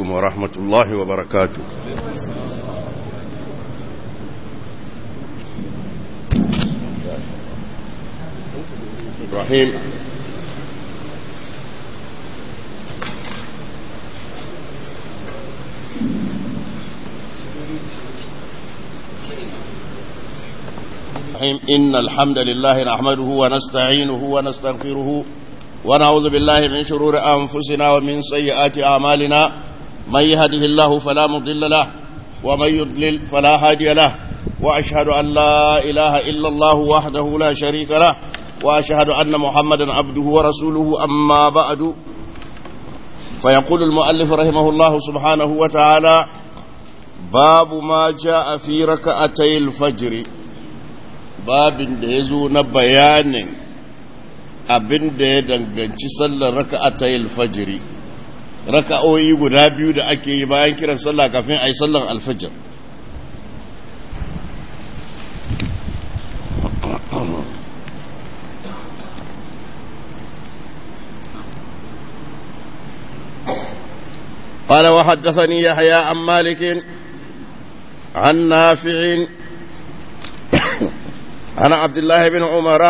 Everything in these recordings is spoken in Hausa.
عليكم ورحمة الله وبركاته إبراهيم إن الحمد لله نحمده ونستعينه ونستغفره ونعوذ بالله من شرور أنفسنا ومن سيئات أعمالنا من يهده الله فلا مضل له ومن يضلل فلا هادي له وأشهد أن لا إله إلا الله وحده لا شريك له وأشهد أن محمدا عبده ورسوله أما بعد فيقول المؤلف رحمه الله سبحانه وتعالى باب ما جاء في ركعتي الفجر babin da ya zo na bayanin abin da ya danganci sallar raka'atayil fajiri raka'o'i guda biyu da ake yi bayan kiran sallah kafin a yi sallar alfajir قال وحدثني يحيى عن مالك عن نافع عن عبد الله بن عمر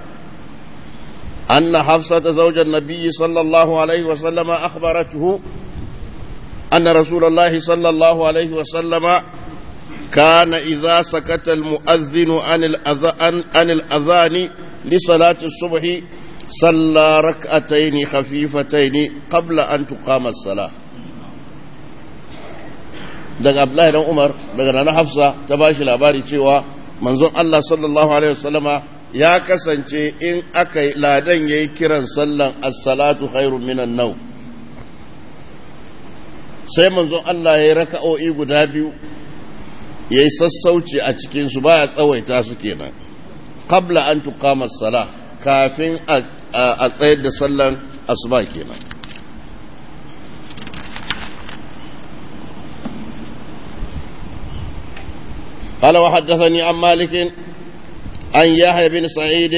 أن حفصة زوج النبي صلى الله عليه وسلم أخبرته أن رسول الله صلى الله عليه وسلم كان إذا سكت المؤذن عن الأذان, عن الأذان لصلاة الصبح صلى ركعتين خفيفتين قبل أن تقام الصلاة daga Abdullahi dan Umar daga Nana Hafsa ta bashi labari cewa manzon Allah sallallahu Alaihi wasallama ya kasance in aka ladan ya yi kiran sallan assalatu khairun minan nau sai manzon Allah ya yi raka'o'i guda biyu ya yi sassauci a cikinsu ba ya tsawaita su kenan kabla an tuqama sala kafin a tsayar da sallan asuba kenan قال وحدثني عن مالك عن يحيى بن سعيد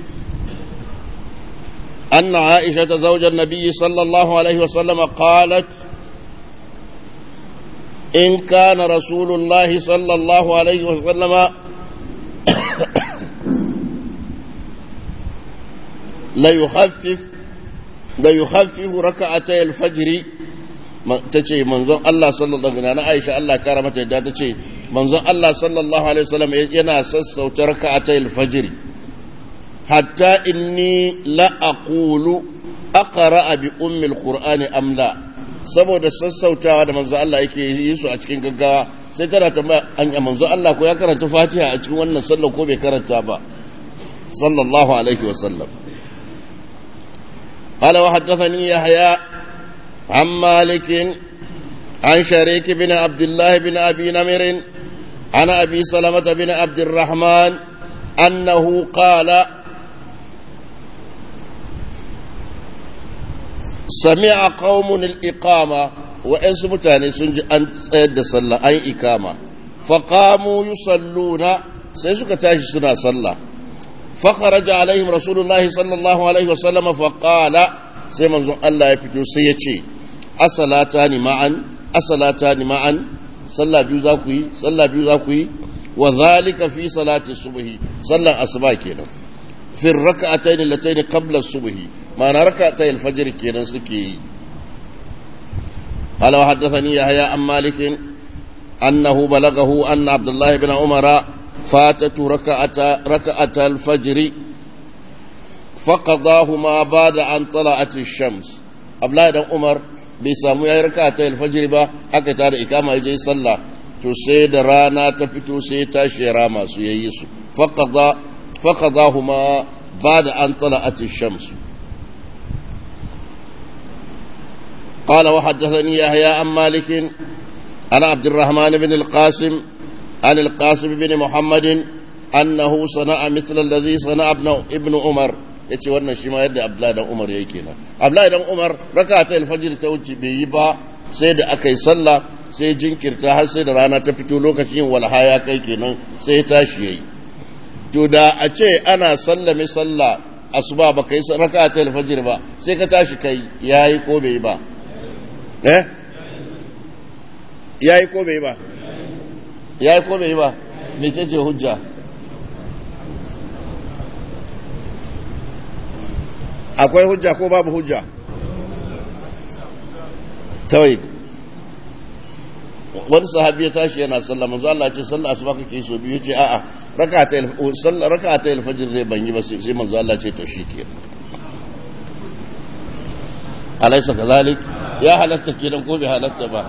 أن عائشة زوج النبي صلى الله عليه وسلم قالت إن كان رسول الله صلى الله عليه وسلم ليخفف ليخفف ركعتي الفجر تجي منظر الله صلى الله عليه وسلم عائشة الله كرمته تجي manzon Allah sallallahu Alaihi wasallam yana sassauta raka'atayil fajr hatta inni la aqulu aqra bi ummi alqur'ani am la saboda sassautawa da manzon Allah yake yi su a cikin gaggawa sai tana tambaya an ya manzon Allah ko ya karanta Fatiha a cikin wannan sallar ko bai karanta ba sallallahu alaihi wasallam قال وحدثني يحيى عن مالك عن شريك بن عبد الله بن أبي نمر عن أبي سلمة بن عبد الرحمن أنه قال سمع قوم الإقامة وإن سمتاني سنج أن سيد صلى أي إقامة فقاموا يصلون سيسك تاشي سنة صلى فخرج عليهم رسول الله صلى الله عليه وسلم فقال سيمن الله يفتو سيتي أصلاتان معا أصلاتان معا sallah biyu za ku yi sallah biyu za ku yi wa zalika fi salati subhi sallan asuba kenan fi rak'atayn allatayn qabla subhi ma'ana rak'atay al-fajr kenan suke yi قال وحدثني يحيى عن مالك أنه بلغه أن عبد الله بن عمر فاتت ركعة ركعة الفجر فقضاهما بعد أن طلعت الشمس عبد الله بن عمر bai samu ya yi raka ta alfajiri ba aka tada ikama ya je sallah to sai da rana ta fito sai tashi ya rama su yayi su faqada huma ba'da an tala'at ash-shams قال وحدثني يحيى عن مالك عن عبد الرحمن بن القاسم عن القاسم بن محمد أنه صنع مثل الذي صنع ابن, ابن عمر ya ce wannan shi ma yadda abdullahi dan umar ya kenan abdullahi dan umar raka ta alfajir ta wuce bai yi ba sai da aka yi sallah sai jinkirta har sai da rana ta fito lokacin walha ya kai kenan sai ya tashi yayi to da a ce ana sallame sallah asuba ba kai raka ta alfajir ba sai ka tashi kai yayi ko bai ba eh yayi ko bai ba yayi ko bai ba mece ce hujja akwai hujja ko babu hujja tawhid wani sahabi ya tashi yana sallah manzo Allah ce sallah asuba kake so biyu ce a'a rak'ata sallah rak'ata al-fajr zai ban yi ba sai manzo Allah ce to shike alaysa kazalik ya halatta kenan ko bai halatta ba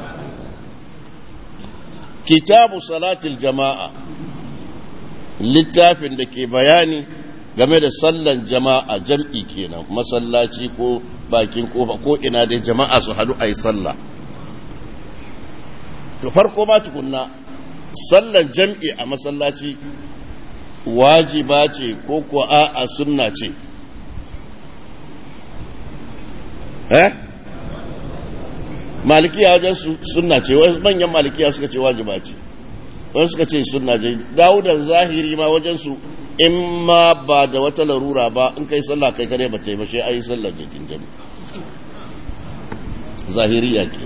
kitabu salatil jama'a littafin da ke bayani game da sallan jama'a jam'i kenan masallaci ko bakin kofa ko ina dai jama'a su hadu ayi sallah to farko ma tukunna sallan jam'i a masallaci wajiba ce ko kuwa a'a sunna ce eh malikiya wajen sunna ce wasu manyan malikiya suka ce wajiba ce wasu suka ce sunna ce dawudan zahiri ma wajen su in ma ba da wata larura ba in kai sallah kai kare ba ta yi ba sai ayi sallar jikin jami zahiriya ke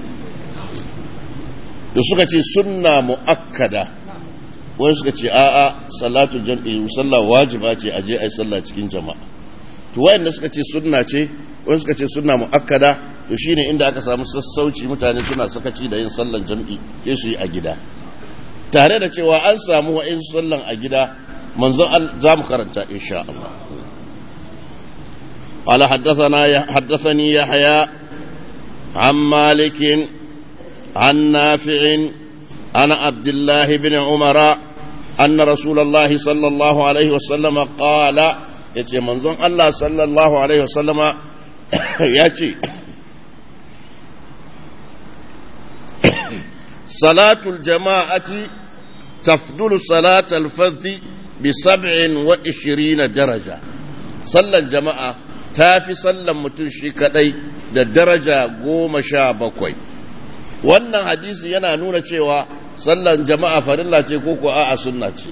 da suka ce sunna mu'akkada wani suka ce a'a salatul jam'i sallah wajiba ce a je ayi sallah cikin jama'a to wayanda suka ce sunna ce wani suka ce sunna mu'akkada to shine inda aka samu sassauci mutane suna sakaci da yin sallan jam'i sai su yi a gida tare da cewa an samu wa'in sallan a gida manzon za mu karanta insha Allah قال حدثنا حدثني يحيى عن مالك عن نافع عن عبد الله بن عمر أن رسول الله صلى الله عليه وسلم قال يتي منظم الله صلى الله عليه وسلم يتي صلاة الجماعة تفضل صلاة الفذ بسبع وعشرين درجة صلى الجماعة تافي صلى متنشي كدي da daraja goma sha bakwai wannan hadisi yana nuna cewa sallan jama'a farilla ce ko ko a'a sunna ce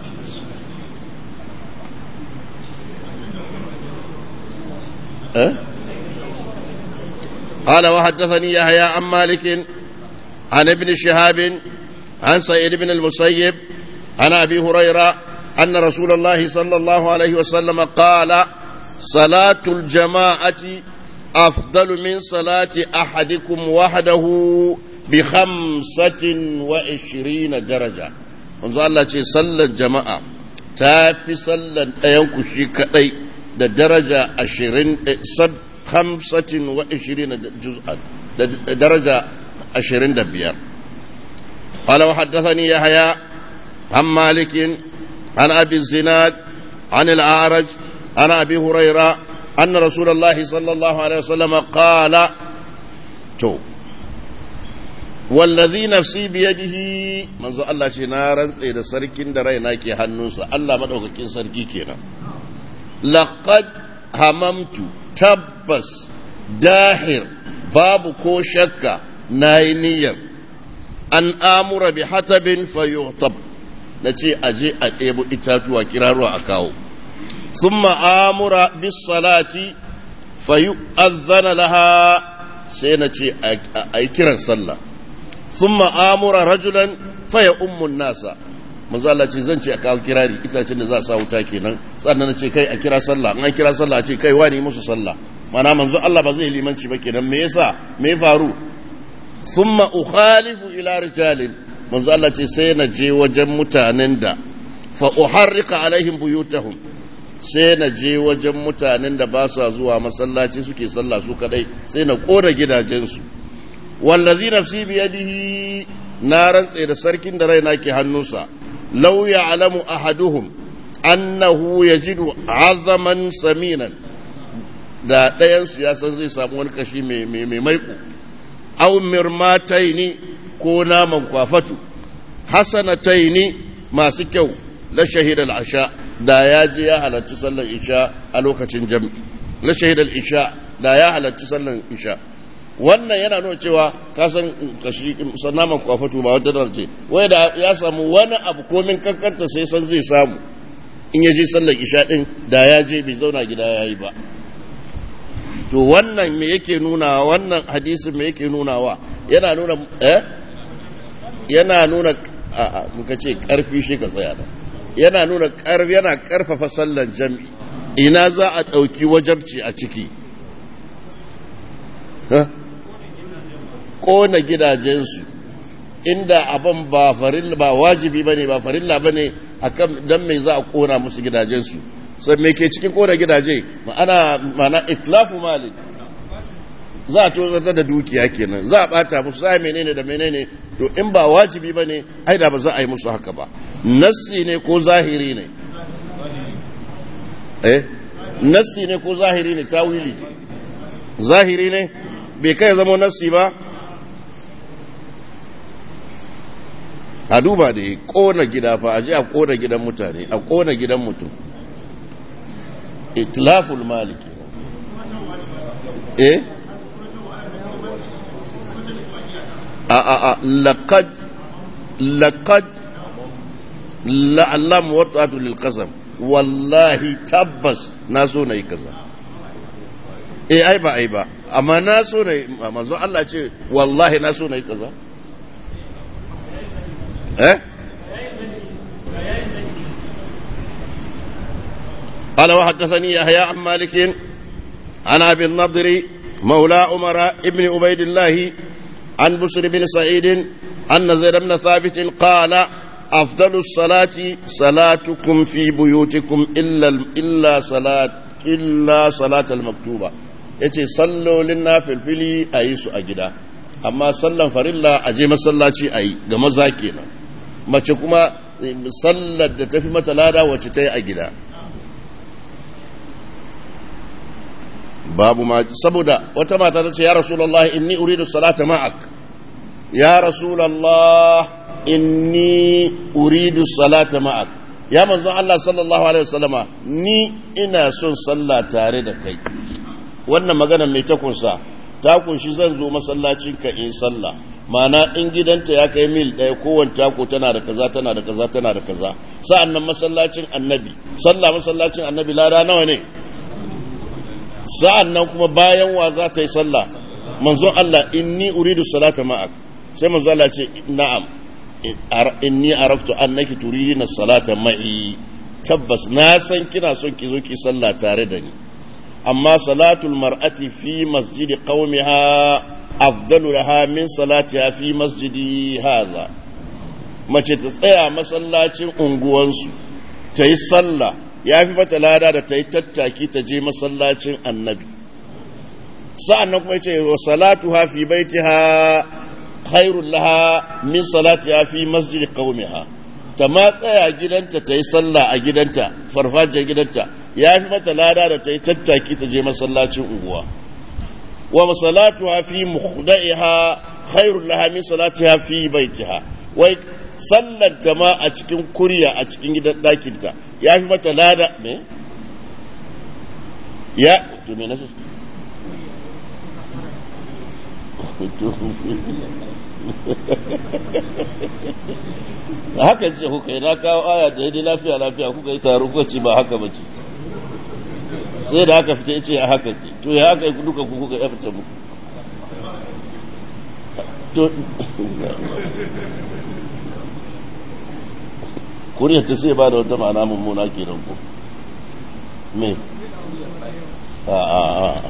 قال وحدثني يحيى عن مالك عن ابن شهاب عن سعيد بن المسيب عن ابي هريره ان رسول الله صلى الله عليه وسلم قال صلاه الجماعه افضل من صلاه احدكم وحده بخمسة وعشرين درجة manzo Allah ce sallar jama'a ta fi sallar ɗayanku shi kaɗai da daraja ashirin hamsatin wa ashirin juz'an da daraja ashirin da biyar قال وحدثني يحيى عن مالك عن أبي الزناد عن الأعرج عن أبي هريرة أن رسول الله صلى الله عليه وسلم قال تو wallazi nafsi biyadihi manzo Allah ce na rantse da sarkin da raina ke hannunsa Allah madaukakin sarki kenan laqad hamamtu tabbas dahir babu ko shakka nayi niyyar an amura bi hatabin fayuhtab nace aje a ɗebo itatuwa kiraruwa a kawo thumma amura bis salati fayu'adhana laha sai nace a kiran sallah ثم امر رجلا فيؤم الناس manzo Allah ce zan ce a kawo kirari itacen da za a sa wuta kenan sannan na ce kai a kira sallah an kira sallah a ce kai wani musu sallah mana manzo Allah ba zai limanci ba kenan me yasa me faru thumma ukhalifu ila rijalin manzo Allah ce sai na je wajen mutanen da fa uharrika alaihim buyutahum sai na je wajen mutanen da ba su zuwa masallaci suke sallah su kadai sai na kora gidajensu wallazi nafsi biyadihi na rantse da sarkin da raina ke hannunsa law ya'lamu ahaduhum annahu yajidu azaman saminan da ɗayan su ya san zai samu wani kashi mai mai maiko aw mirmataini ko naman kwafatu hasanataini masu kyau la shahida al-asha da ya je ya halarci sallar isha a lokacin jami'i la shahida al-isha da ya halarci sallar isha wannan yana nuna cewa ka san kashi naman kwafatu ba wadda da ce wai da ya samu wani abu komin kankanta sai san zai samu in ya je sallar isha din da ya je bai zauna gida ya yi ba to wannan me yake nuna wannan hadisin me yake nunawa yana nuna eh yana nuna a muka ce karfi shi ka tsaya da yana nuna karfi yana karfafa sallan jam'i ina za a ɗauki wajabci a ciki ƙona gidajensu inda abin ba farilla ba wajibi bane ba farilla bane akan dan me za a ƙona musu gidajensu sai me ke cikin ƙona gidaje ma'ana ma'ana itlafu mali za a tozartar da dukiya kenan za a bata musu za a menene da menene to in ba wajibi bane ai da ba za a yi musu haka ba nassi ne ko zahiri ne eh nassi ne ko zahiri ne tawili zahiri ne bai kai zama nassi ba a duba da ya kona gida fa a ji a kona gidan mutane a kona gidan mutum itlaful maliki eh a a a laqad laqad la'allam wata'atu lil qasam wallahi tabbas na so na yi kaza eh ai ba ai ba amma na so na yi manzo Allah ce wallahi na so na yi kaza eh قال وحدثني يحيى عن مالك عن ابي النضر مولى عمر ابن عبيد الله عن بشر بن سعيد ان زيد بن ثابت قال أفضل الصلاة صلاتكم في بيوتكم إلا إلا صلاة إلا صلاة المكتوبة yace sallolin na filfili a yi su a gida amma sallan farilla a je masallaci a yi ga maza kenan mace kuma sallar da tafi mata lada wacce ta yi a gida babu ma saboda wata mata ta ce ya rasulallah inni uridu salata ma'ak ya rasulallah inni uridu salata ma'ak ya manzon Allah sallallahu alaihi wasallama ni ina son sallah tare da kai wannan magana mai ta kunsa ta kunshi zan zo masallacin ka in sallah mana in gidanta ya kai mil ɗaya kowane tako tana da kaza tana da kaza tana da kaza sa'an nan masallacin annabi sallah masallacin annabi lada nawa ne sa'an nan kuma bayan wa za ta yi sallah manzon Allah inni uridu salata ma'ak sai manzon Allah ce na'am inni araftu annaki turidina salata ma'i tabbas na san kina son ki zo ki sallah tare da ni amma salatul mar'ati fi masjidi qaumiha afdalu laha min salatiha fi masjidi hadha mace ta tsaya masallacin unguwansu ta yi sallah ya fi mata lada da ta yi tattaki ta je masallacin annabi sa'an nan kuma ya ce wa salatuha fi baitiha khairun laha min salatiha fi masjidi qaumiha ta ma tsaya gidanta ta yi sallah a gidanta farfajiyar gidanta ya fi mata lada da ta yi tattaki ta je masallacin unguwa wa salatuha fi mukhda'iha khairun laha min salatiha fi baitiha wai sallanta ma a cikin kurya a cikin gidan ɗakinta ya fi mata lada me ya to me nasu haka ce kuka yi na kawo aya da yadda lafiya lafiya kuka yi taro kuka ce ba haka ba ce sai da haka fita ce a haka ce to ya haka yi duka kuka ya fita muku to kuriyar ta sai ba da wata ma'ana mummuna ke nan ku me a a a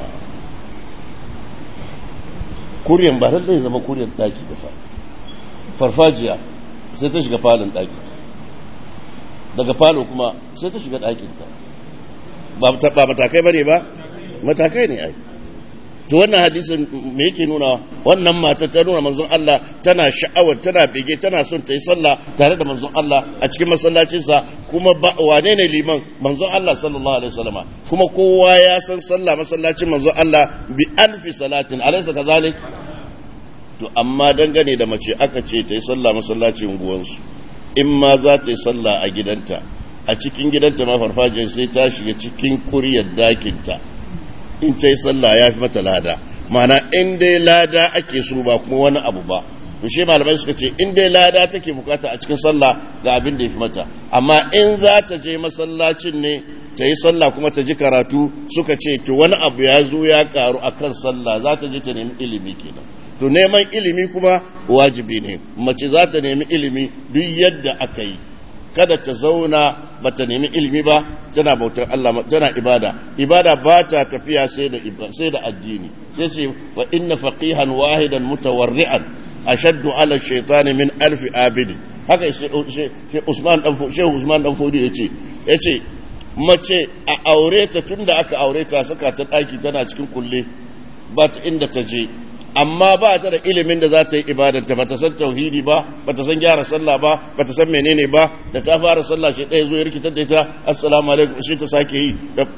kuriyar ba zai zama kuriyar daki da farfajiya sai ta shiga falon daki daga falo kuma sai ta shiga dakinta ba matakai ba ne ba matakai ne ai to wannan hadisin me yake nuna wannan mata ta nuna manzon Allah tana sha'awar tana bege tana son ta yi sallah tare da manzon Allah a cikin masallacinsa kuma wane ne liman manzon Allah sallallahu alaihi wasallama kuma kowa ya san sallah masallacin manzon Allah bi alfi salatin alaysa kazalik to amma dangane da mace aka ce ta yi sallah masallacin guwansu in ma za ta yi sallah a gidanta a cikin gidanta ma farfajiyar sai ta shiga cikin kuryar dakinta in ta yi sallah ya fi mata lada mana in dai lada ake so ba kuma wani abu ba to shi malamai suka ce in dai lada take bukata a cikin sallah ga abin da ya fi mata amma in za ta je masallacin ne ta yi sallah kuma ta ji karatu suka ce to wani abu ya zo ya karu a kan sallah za ta je ta nemi ilimi kenan to neman ilimi kuma wajibi ne mace za ta nemi ilimi duk yadda aka yi kada ta zauna ba ta nemi ilimi ba tana bautar Allah tana ibada ibada ba ta tafiya sai da sai da addini sai ce fa inna faqihan wahidan mutawarri'an ashaddu ala shaytan min alf abidi haka Usman dan Shehu Usman dan Fodi yace yace mace a aure ta tunda aka aure ta saka ta daki tana cikin kulle ba ta inda ta je amma ba ta da ilimin da za ta yi ibadanta ba ta san tauhidi ba ba ta san gyara sallah ba ba ta san menene ba da ta fara sallah shi ɗaya zo ya rikitar da ita assalamu alaikum shi ta sake yi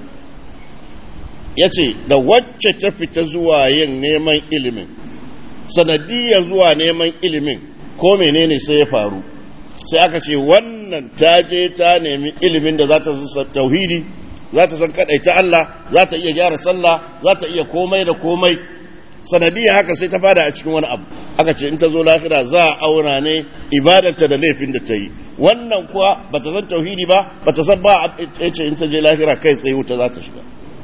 ya ce da wacce ta fita zuwa yin neman ilimin sanadiyya zuwa neman ilimin ko menene sai ya faru sai aka ce wannan ta je ta nemi ilimin da za ta san tauhidi za ta san kaɗaita Allah za ta iya gyara sallah za ta iya komai da komai sanadiyya haka sai ta fada a cikin wani abu aka ce in ta zo lahira za a auna ne ibadarta da laifin da ta yi wannan kuwa ba ta san tauhidi ba ba ta san ba a ce in ta je lahira kai tsaye wuta za ta shiga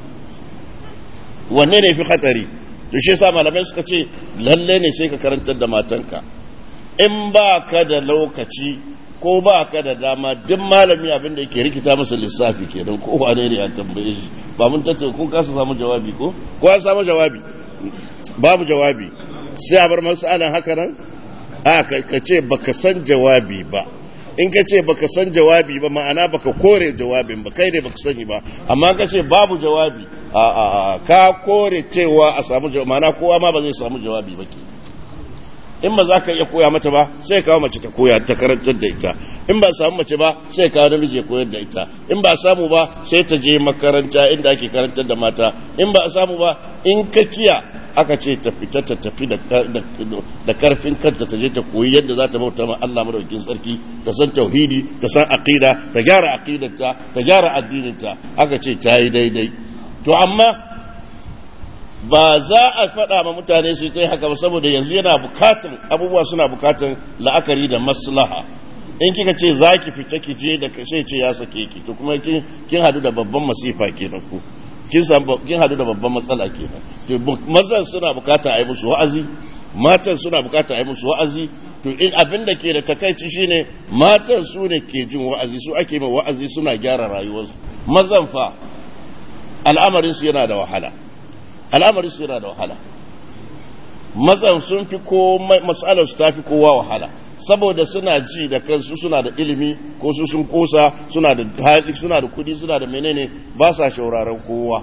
wanne ne fi hatsari to shi yasa malamai suka ce lalle ne sai ka karantar da matanka in ba ka da lokaci ko ba ka da dama duk malami abin da yake rikita masa lissafi kenan ko wane ne ya tambaye shi ba mun tattauna kun kasa samu jawabi ko ko an samu jawabi babu jawabi sai a bar masu ana haka nan a ka ce baka san jawabi ba in ka ce baka san jawabi ba ma'ana baka kore jawabin ba kai ne baka sani ba amma ka ce babu jawabi a a ka kore cewa a samu jawabi ma'ana kowa ma ba zai samu jawabi ba ke in ba za ka iya koya mata ba sai kawo mace ta koya ta karantar da ita in ba samu mace ba sai kawo namiji ya koyar da ita in ba samu ba sai ta je makaranta inda ake karantar da mata in ba samu ba in ka kiya aka ce ta fita ta tafi da karfin kanta ta je ta koyi yadda za ta bauta ma Allah madaukakin sarki ta san tauhidi ta san aqida ta gyara aqidarta ta gyara addininta aka ce ta yi daidai to amma ba za a faɗa ma mutane su yi haka ba saboda yanzu yana bukatan abubuwa suna bukatan la'akari da maslaha in kika ce za ki fita ki je da sai ce ya sake ki to kuma kin hadu da babban masifa kenan ku kin kin hadu da babban matsala kenan to mazan suna bukata a yi musu wa'azi matan suna bukata a yi musu wa'azi to in abin da ke da takaici shine matan su ne ke jin wa'azi su ake mai wa'azi suna gyara rayuwarsu mazan fa al'amarin su yana da wahala al'amarin su yana da wahala mazan sun fi komai matsalar su ta fi kowa wahala saboda suna ji da kansu suna da ilimi ko su sun kosa suna da hali suna da kudi suna da menene ba sa shauraron kowa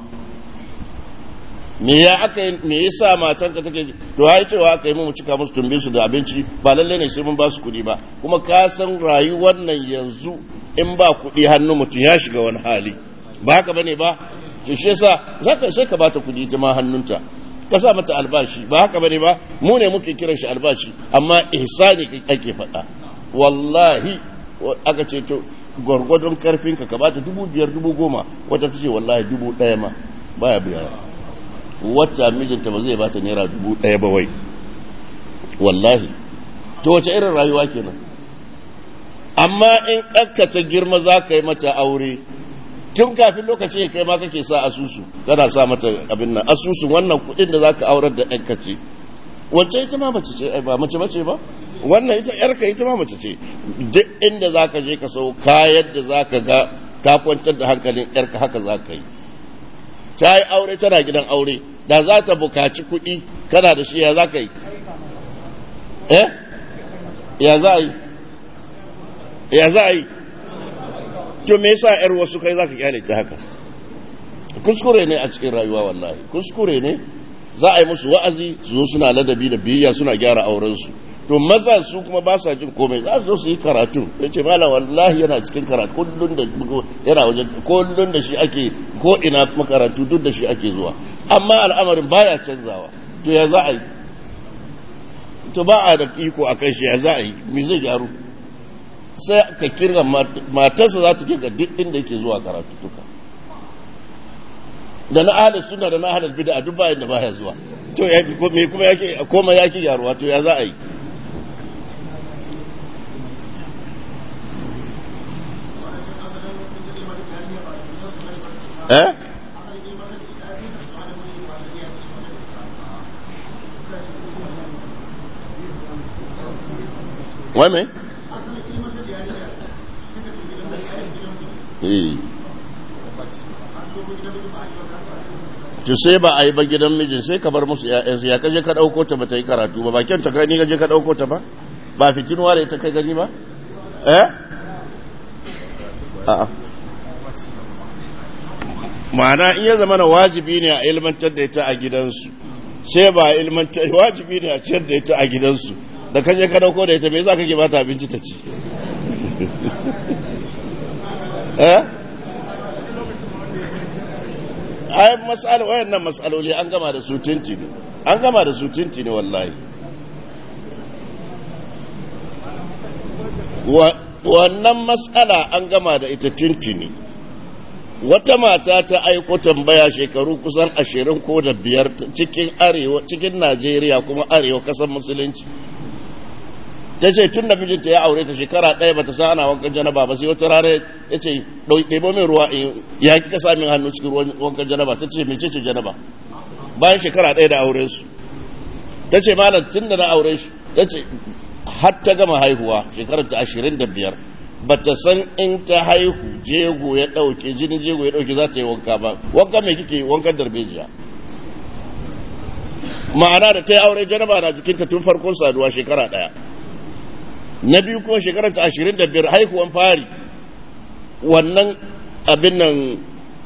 me ya aka yi me yasa matan ka take to ai cewa aka yi mu cika musu tumbe su da abinci ba lalle ne sai mun ba su kudi ba kuma ka san rayuwar nan yanzu in ba kudi hannu mutum ya shiga wani hali ba haka bane ba to shi yasa zaka sai ka bata kudi ta ma hannunta ka sa mata albashi ba haka bane ba mu ne muke kiran shi albashi amma ihsani ake faɗa wallahi aka ce to gwargwadon karfinka ka bata dubu biyar dubu goma wata ta ce wallahi dubu ɗaya ma baya biya wata mijinta ba zai bata naira dubu ɗaya ba wai wallahi to wace irin rayuwa kenan amma in ɗanka ta girma za ka yi mata aure tun kafin lokaci ya kai ma kake sa asusu kana sa mata abin nan asusun wannan kuɗin da zaka aurar da ɗanka ce wacce ita ma mace ce ba mace mace ba wannan ita yarka ita ma mace ce duk inda zaka je ka sau kayan da zaka ga ka kwantar da hankalin yarka haka zaka yi ta yi aure tana gidan aure da za ta bukaci kuɗi kana da shi ya za ka yi eh ya za a yi ya za a yi to me yasa yar wasu kai zaka kyale ta haka kuskure ne a cikin rayuwa wallahi kuskure ne za a yi musu wa'azi su zo suna ladabi da biyayya suna gyara auren su to maza su kuma ba sa jin komai za su zo su yi karatu ya ce malam wallahi yana cikin karatu kullun da yana wajen kullun da shi ake ko ina makarantu duk da shi ake zuwa amma al'amarin baya canzawa to ya za a yi to ba a da iko a kan shi ya za a yi me zai gyaru sai ka kirga matarsa za ta kirga duk inda yake zuwa karatu tuka da na ahalar suna da na ahalar bida a duk bayan da baya zuwa to ya me kuma yake koma yake gyaruwa to ya za a yi eh wai mai? eh to sai ba a yi ba gidan mijin sai ka bar musu ‘ya'yansu ya kaje ka ɗauko ta ba ta yi karatu ba bakin ta gani kaje ka ɗauko ta ba ba fitinuwa da ita kai gani ba eh a'a ma'ana in ya zama na wajibi ne a ilmantar da ita a gidansu sai ba a ilmantar wajibi ne a ciyar da ita a gidansu da kaje ka ɗauko da ita me za ka ke bata abinci ta ci eh ai mas'ala wayannan mas'aloli an gama da su tinti ne an gama da su tinti ne wallahi wannan mas'ala an gama da ita tinti ne wata mata ta aiko tambaya shekaru kusan ashirin ko da biyar cikin arewa cikin najeriya kuma arewa kasar musulunci ta ce tun da mijinta ya aure ta shekara ɗaya bata sa ana wankan janaba ba sai wata rana ya ce ɗebo min ruwa ya ki kasa min hannu cikin wankan janaba ta ce mece ce janaba bayan shekara ɗaya da auren su ta ce malam tun da na aure shi ta ce har ta gama haihuwa shekarar ta ashirin da biyar bata san in ta haihu jego ya ɗauke jinin jego ya ɗauke za ta yi wanka ba wanka mai kike wankan darbejiya ma'ana da ta yi aure janaba na jikinta tun farkon saduwa shekara ɗaya na biyu kuma shekarar ta ashirin da biyar haihuwan fari wannan abin nan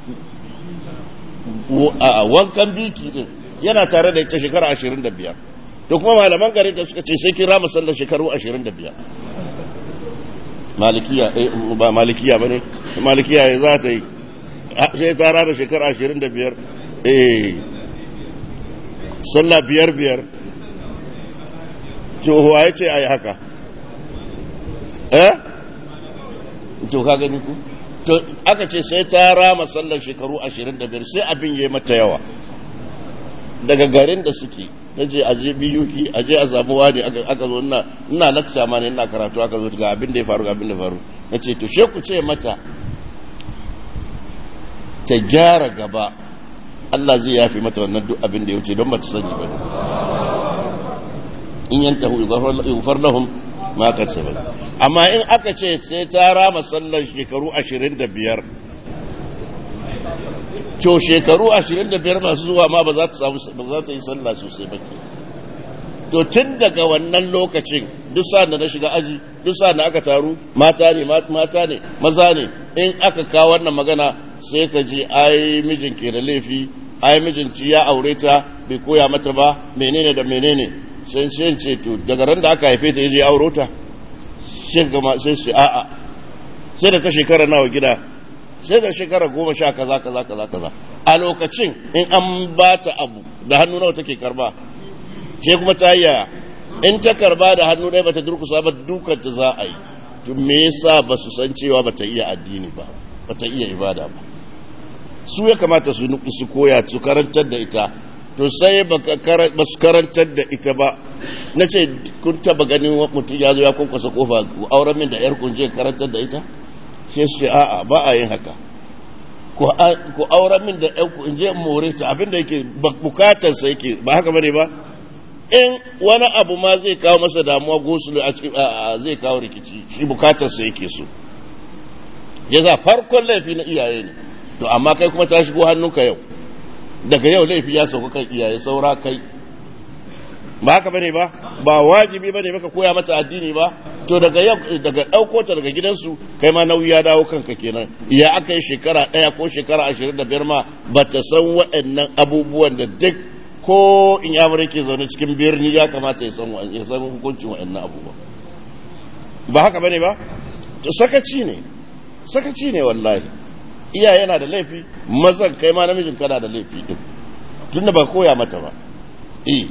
wankan biki din yana tare da ita shekara ashirin da biyar da kuma malaman gare ta suka ce sai kira musallar shekaru ashirin da biyar malikiya ba malikiya ba ne malikiya ya za ta yi sai ta rana shekara ashirin da biyar eh sallah biyar biyar cewa ya ce a yi haka eh to ka gani ku to aka ce sai ta rama sallar shekaru 25 sai abin yayi mata yawa daga garin da suke naje aje biyuki aje a samu wani aka zo ina ina lakta ma ne ina karatu aka zo ga abin da ya faru ga abin da ya faru nace to she ku ce mata ta gyara gaba Allah zai yafi mata wannan duk abin da ya wuce don ba ta sani ba in yantahu yughfar lahum ma kasabat amma in aka ce sai ta rama sallar shekaru 25 to shekaru 25 masu zuwa ma ba za ta samu ba za ta yi sallah sosai ba to tun daga wannan lokacin duk sa'an da na shiga aji duk sa'an da aka taru mata ne mata ne maza ne in aka kawo wannan magana sai ka ji ai mijin ke da laifi ai mijin ci ya aure ta bai koya mata ba menene da menene sai sai ce to daga ran da aka haife ta yaje auro ta sai gama sai su a'a sai da ta shekara nawa gida sai da shekara goma sha kaza kaza kaza kaza a lokacin in an ba ta abu da hannu nawa take karba sai kuma ta yi yaya in ta karba da hannu ɗaya bata durkusa ba dukan ta za a yi to me yasa ba su san cewa bata iya addini ba bata iya ibada ba su ya kamata su su koya su karantar da ita to sai ba su karantar da ita ba na ce kun taba ganin mutum ya zo ya kwankwasa kofa auren min da yar kunje karantar da ita sai su ce a'a ba a yin haka ku auren min da yar kunje more ta abinda yake bukatarsa yake ba haka bane ba in wani abu ma zai kawo masa damuwa gosulu a cikin zai kawo rikici shi bukatarsa yake so ya za farkon laifi na iyaye ne to amma kai kuma ta shigo hannunka yau daga yau laifi ya sauka kan iyaye saura kai ba haka bane ba ba wajibi bane maka koya mata addini ba to daga yau daga dauko ta daga gidansu kai ma nauyi ya dawo kanka kenan ya aka yi shekara daya ko shekara ashirin da biyar ma bata san waɗannan abubuwan da duk ko in ya ke zaune cikin birni ya kamata ya san ya san hukuncin waɗannan abubuwan ba haka bane ba to sakaci ne sakaci ne wallahi iyaye yana da laifi mazan kai ma namijin kana da laifi din tunda ba koya mata ba eh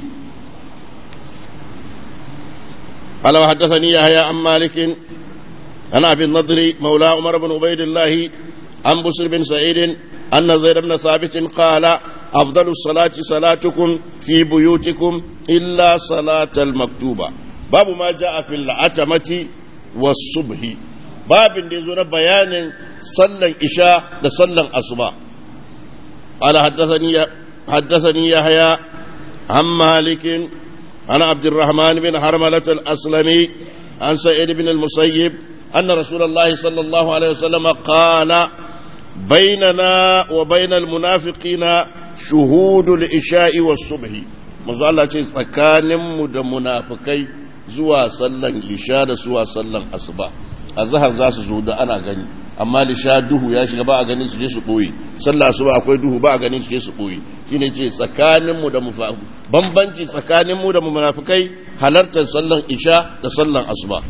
قال وحدثني يحيى عن مالك عن ابي النضر مولى عمر بن عبيد الله عن بسر بن سعيد ان زيد بن ثابت قال افضل الصلاه صلاتكم في بيوتكم الا صلاه المكتوبه باب ما جاء في العتمه والصبح باب da yazo na bayanin sallan isha da sallan asuba قال حدثني حدثني يحيى عن مالك عن عبد الرحمن بن حرملة الأسلمي عن سعيد بن المسيب أن رسول الله صلى الله عليه وسلم قال بيننا وبين المنافقين شهود العشاء والصبح manzo Allah ce tsakaninmu da munafikai zuwa sallan lisha da zuwa sallan asuba azhar za su zo da ana gani amma lisha duhu ya shiga ba a ganin su je su boye sallah asuba akwai duhu ba a ganin su je su boye shine ce tsakaninmu da mufahu bambanci tsakaninmu da munafikai halartar sallan isha da sallan asuba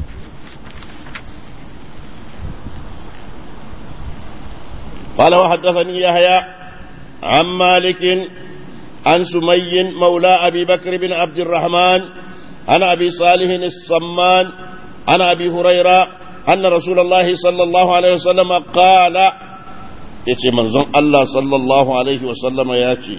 قال وحدثني يحيى عن مالك عن سمي مولى أبي بكر بن عبد الرحمن عن أبي صالح الصمان عن أبي هريرة أن رسول الله صلى الله عليه وسلم قال يتي منظم الله صلى الله عليه وسلم ياتي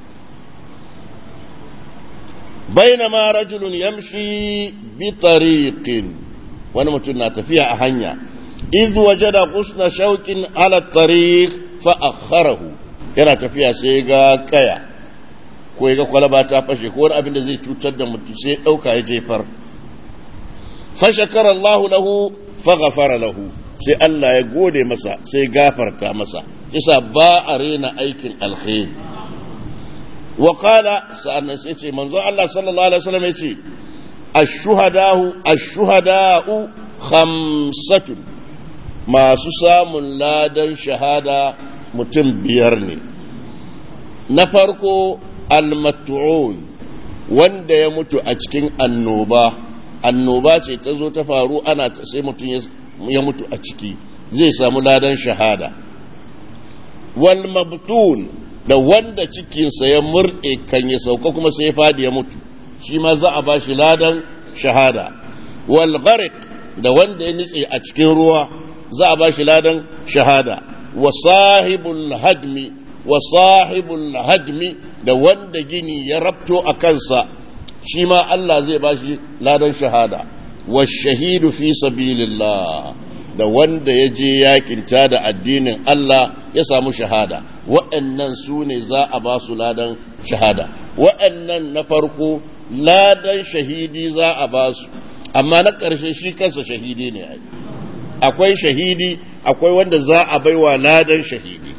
بينما رجل يمشي بطريق ونمتنا تفيها أهنيا إذ وجد غصن شوك على الطريق فأخره yana tafiya sai ga kaya ko ya ga kwalaba ta fashe ko wani abin da zai cutar da mutum sai ɗauka ya jefar fashakar Allah lahu faghafara lahu sai Allah ya gode masa sai gafarta masa isa ba a rena aikin alkhairi wa qala sa'annan sai ce manzo Allah sallallahu alaihi wasallam ya ce ash-shuhada'u ash-shuhada'u khamsatun masu samun ladan shahada mutum biyar ne na farko almatu'un wanda ya mutu a cikin annoba annoba ce ta zo ta faru ana sai mutum ya mutu a ciki zai samu ladan shahada wal mabtun da wanda cikinsa ya murɗe kan ya sauka kuma sai ya fadi ya mutu shi ma za a ba shi ladan shahada wal gharik da wanda ya nitse a cikin ruwa za a ba shi ladan shahada wa sahibul hadmi wa sahibul hadmi da wanda gini ya rabto a kansa shi ma Allah zai ba shi ladan shahada wa shahidu fi sabilillah da wanda ya je yakinta da addinin Allah ya samu shahada waɗannan su ne za a ba su ladan shahada waɗannan na farko ladan shahidi za a ba su amma na ƙarshe shi kansa shahidi ne akwai shahidi akwai wanda za a baiwa ladan shahidi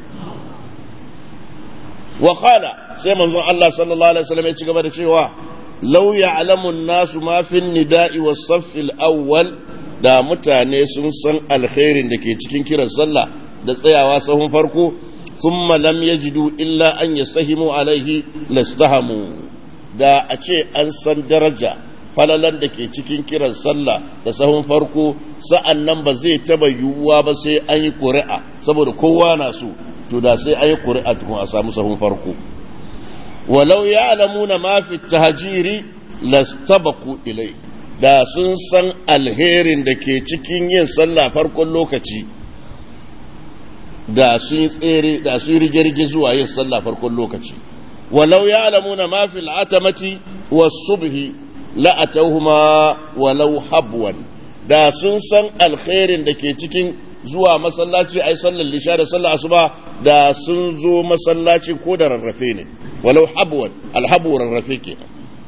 wa qala sai manzon Allah sallallahu alaihi wasallam ya ci gaba da cewa law ya'lamu an-nasu ma fi nida'i was-saff al-awwal da mutane sun san alkhairin da ke cikin kiran sallah da tsayawa sahun farko thumma lam yajidu illa an yastahimu alaihi lastahamu da a ce an san daraja falalan da ke cikin kiran sallah da sahun farko sa'an nan ba zai taba yiwuwa ba sai an yi ƙuri'a saboda kowa na so to da sai an yi ƙuri'a tukun a samu sahun farko walau ya alamuna ma fi tahajiri lastabaku ilai da sun san alherin da ke cikin yin sallah farkon lokaci da sun tsere da sun rige-rige zuwa yin sallah farkon lokaci walau ya alamuna ma fi al'atamati was subhi la'atauhuma walau habwan da sun san alkhairin da ke cikin zuwa masallaci ai sallar lisha da sallar asuba da sun zo masallaci ko da rarrafe ne walau habwan alhabu rarrafe ke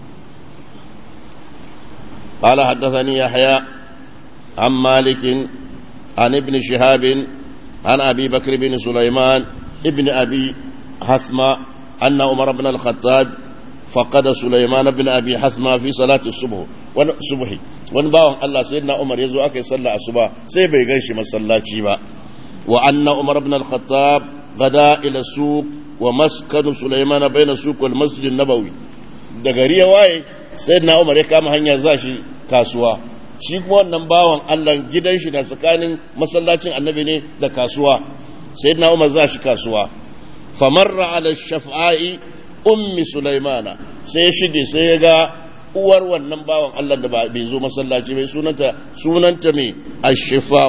قال حدثني يحيى عن مالك عن ابن شهاب عن ابي بكر بن سليمان ابن ابي حثمه ان عمر بن الخطاب فقد سليمان بن ابي حثمه في صلاه الصبح والصبح wani bawan Allah sai na Umar ya zo aka yi sallah asuba sai bai gan shi masallaci ba wa anna Umar ibn al-Khattab gada ila suq wa maskanu Sulaiman baina suq wal masjid nabawi da gari ya waye sai na Umar ya kama hanya za shi kasuwa shi kuma wannan bawan Allah gidan shi na tsakanin masallacin annabi ne da kasuwa sai na Umar za shi kasuwa famarra ala shaf'a'i ummi Sulaimana sai shige sai ya ga uwar wannan bawan Allah da bai zo masallaci bai sunanta sunanta mai ashifa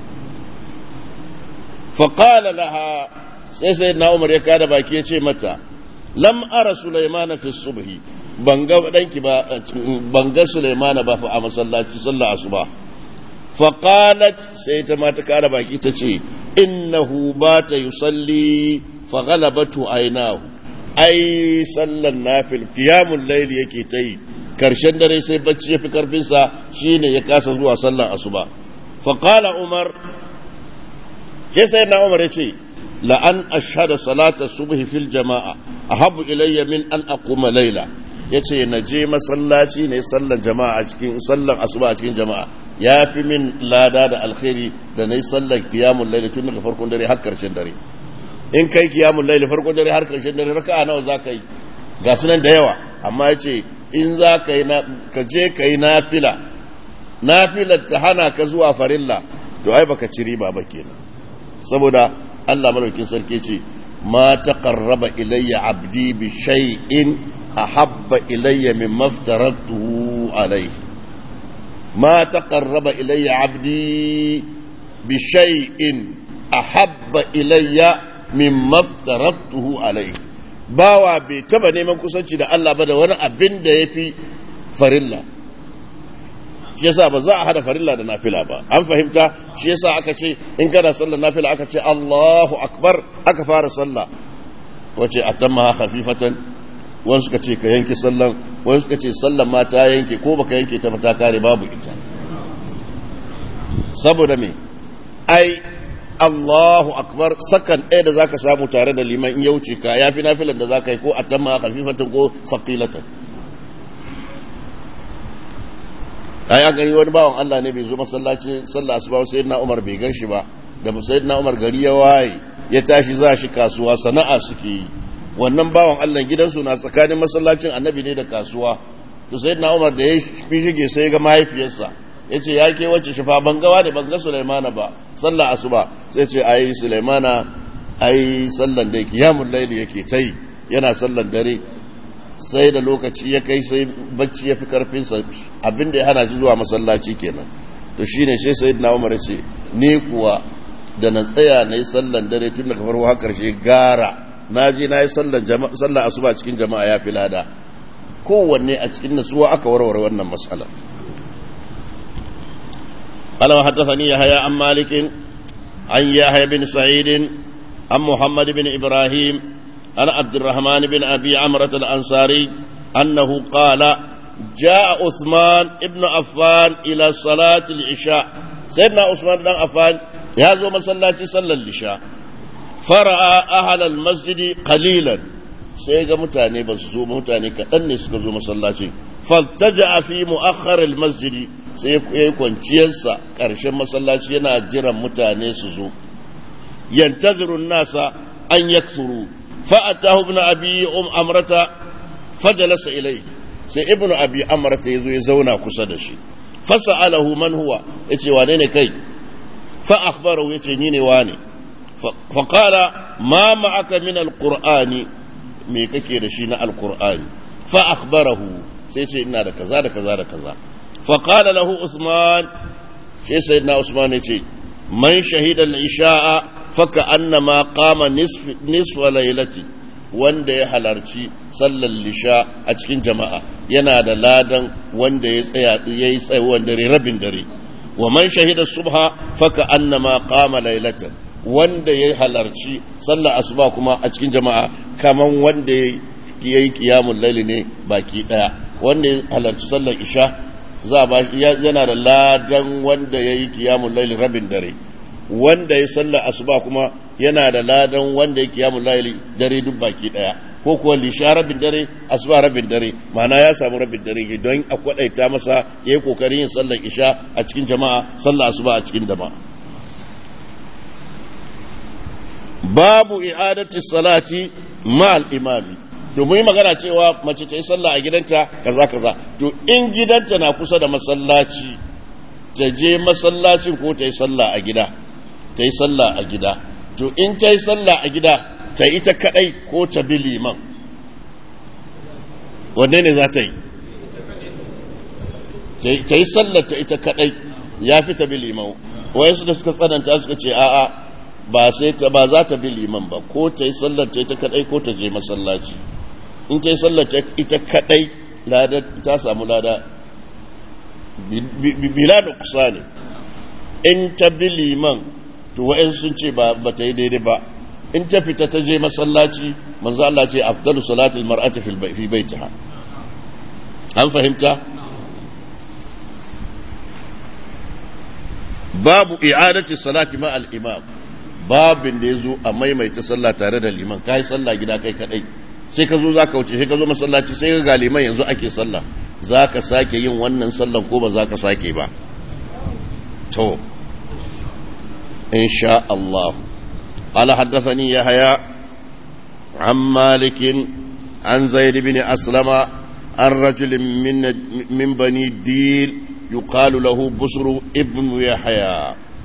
faƙala laha sai sai na umar ya kada baki ya ce mata lam ara sulaimana fi subhi ban ga danki ba ban ga sulaimana ba fa a masallaci sallah asuba faqalat sai ta mata kada baki ta ce innahu bata yusalli fa ghalabatu aynahu ai sallan nafil qiyamul layl yake ta yi karshen dare sai bacci ya fi karfinsa shine ya kasa zuwa sallar asuba faqala umar ke sai na umar ya ce la'an ashhada salata subhi fil jama'a ahabbu ilayya min an aquma layla yace na je masallaci ne sallar jama'a a cikin sallar asuba a cikin jama'a ya fi min lada da alkhairi da na yi sallar kiyamun laili tun daga farkon dare har karshen dare in kai kiyamun laili farkon dare har karshen dare raka'a nawa za ka yi ga sunan da yawa amma ya ce in za ka yi ka je ka yi nafila nafilar ta hana ka zuwa farilla to ai baka ci riba ba kenan saboda Allah madaukin sarki ce ma taqarraba ilayya abdi bi shay'in ahabba ilayya mimma aftaratuhu alayhi ما تقرب إلي عبدي بشيء أحب إلي مما افترضته عليه bawa bai taba neman kusanci da Allah ba da wani abin da ya fi farilla shi yasa ba za a hada farilla da nafila ba an fahimta shi yasa aka ce in kana sallar nafila aka ce Allahu akbar aka fara sallah wace atamma khafifatan wani suka ce ka yanke sallan wani suka ce sallan ma ta yanke ko baka yanke ta ta kare babu ita saboda me ai Allahu akbar sakan ɗaya da zaka samu tare da liman in ya wuce ka yafi nafilan da zaka yi ko atamma khafifatan ko saqilatan ai aka yi wani bawan Allah ne bai zo masallaci sallah asuba sai na Umar bai gan shi ba da sayyidina Umar gari ya waye ya tashi za shi kasuwa sana'a suke yi wannan bawan Allah gidansu na tsakanin masallacin annabi ne da kasuwa to sai na umar da ya fi shige sai ga mahaifiyarsa ya ce ya ke wacce shafa ban gawa da ban ga sulaimana ba sallah asuba sai ce ai sulaimana ai sallan da yake yamun laili yake ta yi yana sallan dare sai da lokaci ya kai sai bacci ya fi karfinsa abinda ya hana shi zuwa masallaci kenan to shine sai sayyidina umar ya ce ni kuwa da na tsaya na yi sallan dare tun daga farko har karshe gara na je na yi sallar asuba cikin jama'a ya fi lada kowanne a cikin nasuwa aka warware wannan matsala alawa haddasani ya haya an malikin an ya haya bin sa'idin an muhammad bin ibrahim an abdurrahman bin abi amrat al-ansari annahu qala جاء عثمان ابن عفان إلى صلاة العشاء سيدنا عثمان بن عفان يهزو مسلاتي صلى العشاء fara'a ahalal masjidi qalilan sai ga mutane ba su zo mutane kaɗan ne suka zo masallaci faltaja fi mu'akhkhar masjidi sai ya kwanciyarsa ƙarshen masallaci yana jiran mutane su zo yantaziru nasa an yaksuru fa'atahu ibn abi um amrata fajalasa ilayhi sai ibn abi amrata yazo ya zauna kusa da shi fasa'alahu man huwa yace wane ne kai fa akhbarahu yace ni ne wane فقال ما معك من القرآن me kake da shi na alkur'ani fa akhbarahu sai ce ina da kaza da kaza da kaza fa qala lahu usman sai sayyidina usman ya ce man shahida al-isha'a fa ka'annama qama nisf nisf laylati wanda ya halarci sallar lisha a cikin jama'a yana da ladan wanda ya tsaya yayi tsayuwan dare rabin dare wa man shahida subha fa ka'annama qama laylatan wanda ya halarci sallar asuba kuma a cikin jama'a kaman wanda ya yi kiyamun laili ne baki daya wanda ya halarci sallar isha za ba yana da ladan wanda ya yi kiyamun laili rabin dare wanda ya sallar asuba kuma yana da ladan wanda ya kiyamun laili dare duk baki daya ko kuwa lisha rabin dare asuba rabin dare ma'ana ya samu rabin dare don a kwadaita masa ya yi kokarin yin sallar isha a cikin jama'a sallar asuba a cikin jama'a babu i'adati salati ma'al imami to mu yi magana cewa mace ta yi sallah a gidanta kaza kaza to in gidanta na kusa da masallaci ta je masallacin ko ta yi sallah a gida ta yi sallah a gida to in ta yi sallah a gida ta ita kadai ko ta bi liman wanne ne za ta yi ta yi sallah ta ita kadai ya fi ta bi liman wayansu da suka tsananta suka ce a'a ba sai ta ba za ta bi liman ba ko ta yi sallar ta ita kadai ko ta je masallaci in ta yi sallar ta ita kadai lada ta samu lada bila da kusa ne in ta bi liman to wa'in sun ce ba ta yi daidai ba in ta fita ta je masallaci manzo Allah ce afdalu salatul mar'ati fi baitiha an fahimta babu i'adati salati ma al-imam babin da yazo a maimaita sallah tare da liman kai sallah gida kai kadai sai ka zo zaka wuce sai ka zo masallaci sai ga liman yanzu ake sallah zaka sake yin wannan sallan ko ba zaka sake ba to insha Allah قال حدثني يحيى عن مالك عن زيد بن أسلم عن رجل من من بني الديل يقال له بصر ابن يحيى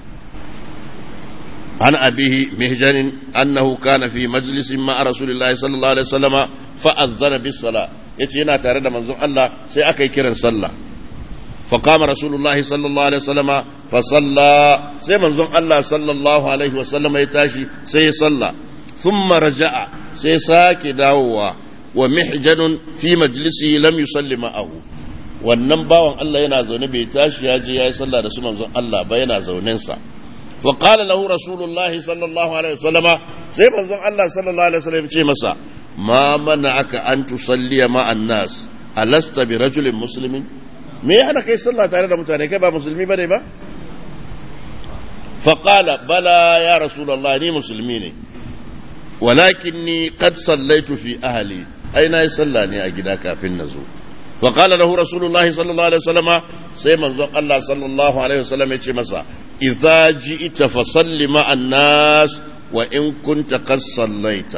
عن أبيه مهجن أنه كان في مجلس مع رسول الله صلى الله عليه وسلم فأذن بالصلاة يتينا تارد منظور الله سيأكي كرن صلى فقام رسول الله صلى الله عليه وسلم فصلى سي منظور الله صلى الله عليه وسلم يتاشي سي صلى ثم رجع سي ساكي داووا ومحجن في مجلسه لم يصلي معه wannan bawan Allah yana zaune bai tashi ya je ya yi sallah da su manzon Allah ba yana zaunensa wa qala lahu rasulullah sallallahu alaihi wasallam sai manzon Allah sallallahu alaihi wasallam ce masa ma mana'aka an tusalliya ma'an nas alasta bi rajulin muslimin me ya hana kai sallah tare da mutane kai ba musulmi bane ba fa qala bala ya rasulullah ni musulmi ne walakinni qad sallaitu fi ahli ai na yi sallah ne a gida kafin na zo وقال له رسول الله صلى الله عليه وسلم سيما زوق الله صلى الله عليه وسلم يتشي مسا إذا جئت فصل مع الناس وإن كنت قد صليت